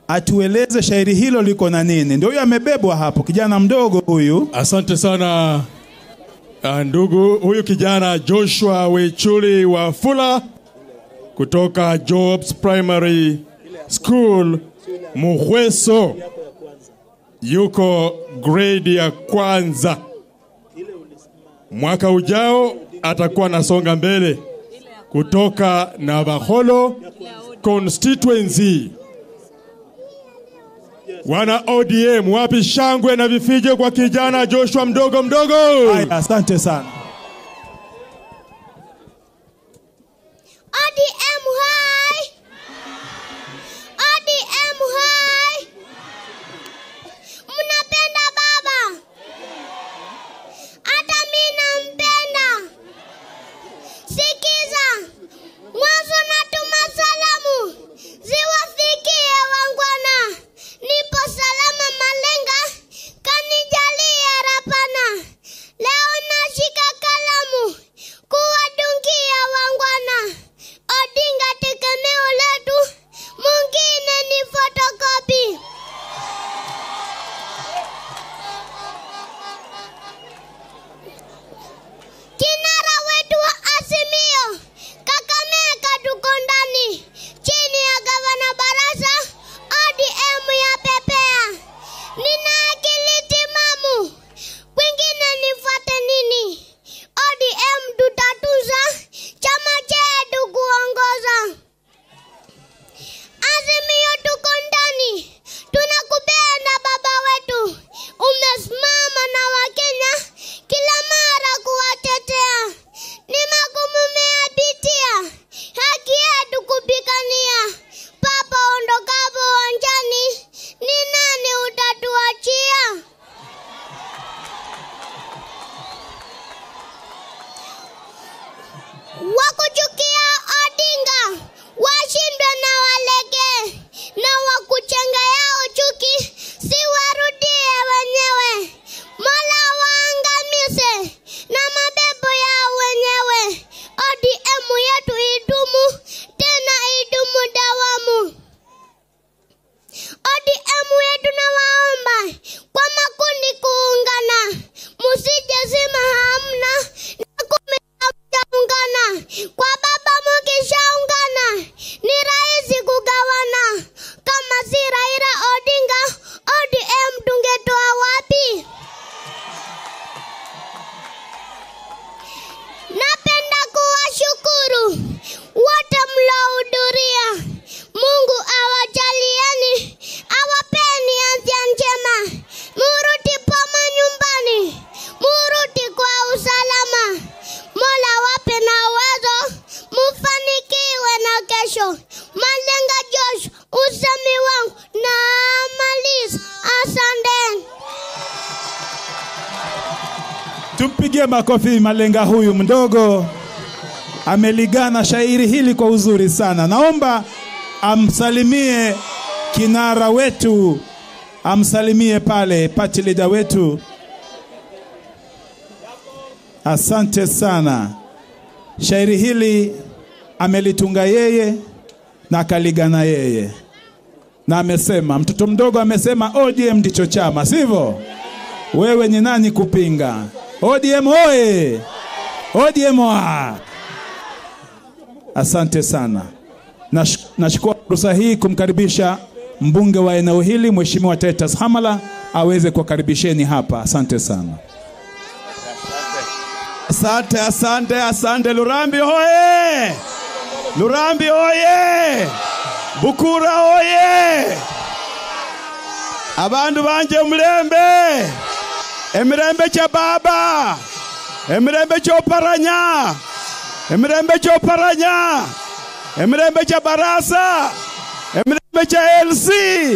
atueleze shairi hilo liko na nini. Ndio huyo amebebwa hapo, kijana mdogo huyu. Asante sana ah, ndugu huyu kijana Joshua Wechuli wa Fula kutoka Jobs Primary School Muhweso, yuko grade ya kwanza. Mwaka ujao atakuwa anasonga mbele kutoka Navaholo constituency. Wana ODM, wapi shangwe na vifije kwa kijana Joshua mdogo mdogo? Haya, asante sana. ODM hai! ODM hai! Mnapenda baba? Hata mimi nampenda. Sikiza, mwanzo natuma salamu ziwafikie wangwana. Nipo salama Malenga, kanijalia Rapana. Leo nashika kalamu kuwadungia wangwana. Odinga tegemeo letu, mwingine ni fotokopi. Kinara wetu wa Azimio, Kakamega tuko ndani, chini ya gavana Barasa, ODM ya pepea. Nina akili timamu, kwingine nifuate nini? ODM tutatuza, chama chetu kuongoza. Azimio tuko ndani, tunakupenda baba wetu, umesimama na Wakenya kila mara kuwatetea. Ni magumu meyapitia, haki yetu kupigania. Papa ondokapo uwanjani, ni nani utatuachia? Wakuchukia Odinga washindwe na walege, na wakuchenga yao chuki si warudie wenyewe. Mola waangamize na mabebo yao wenyewe. ODM yetu idumu tena idumu dawamu. ODM yetu nawaomba kwa makundi kuungana, musije zima hamna na kumi hamjaungana. Kwa baba mukishaungana ni rahisi kugawana. Kama si Raila Odinga, ODM tungetoa wapi? Napenda kuwashukuru wote mlohudhuria. Mungu awajalieni, awapeni afya njema, murudi poma nyumbani, murudi kwa usalama. Mola wape na uwezo, mufanikiwe na kesho. Malenga Josh, usemi wangu na maliza. Asanteni. Tumpigie makofi Malenga huyu mdogo, ameligana shairi hili kwa uzuri sana. Naomba amsalimie kinara wetu, amsalimie pale party leader wetu. Asante sana. Shairi hili amelitunga yeye na akaligana yeye, na amesema, mtoto mdogo amesema ODM ndicho chama, sivyo? Wewe ni nani kupinga? ODM oye! ODM oa! Asante sana. Nash- Nachukua fursa hii kumkaribisha mbunge wa eneo hili Mheshimiwa Titus Hamala aweze kuwakaribisheni hapa. Asante sana. Asante, asante, asante. Lurambi hoye! Lurambi hoye! Bukura hoye! Abandu banje mulembe! Emirembe kya baba! Emirembe kyoparanya! Emirembe kyoparanya! Emirembe kya barasa! Emirembe kya LC!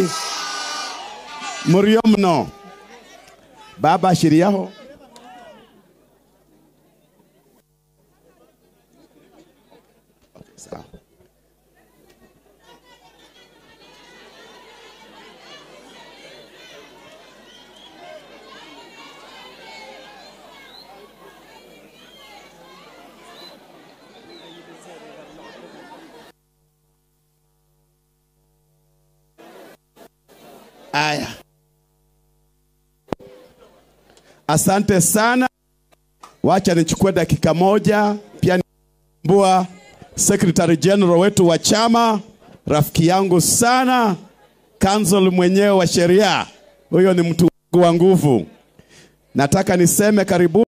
Muriyo mno. Baba ashiriyaho. Sawa. Aya, asante sana. Wacha nichukue dakika moja pia nimbua Secretary General wetu wa chama, rafiki yangu sana, council mwenyewe wa sheria. Huyo ni mtu wangu wa nguvu. Nataka niseme karibu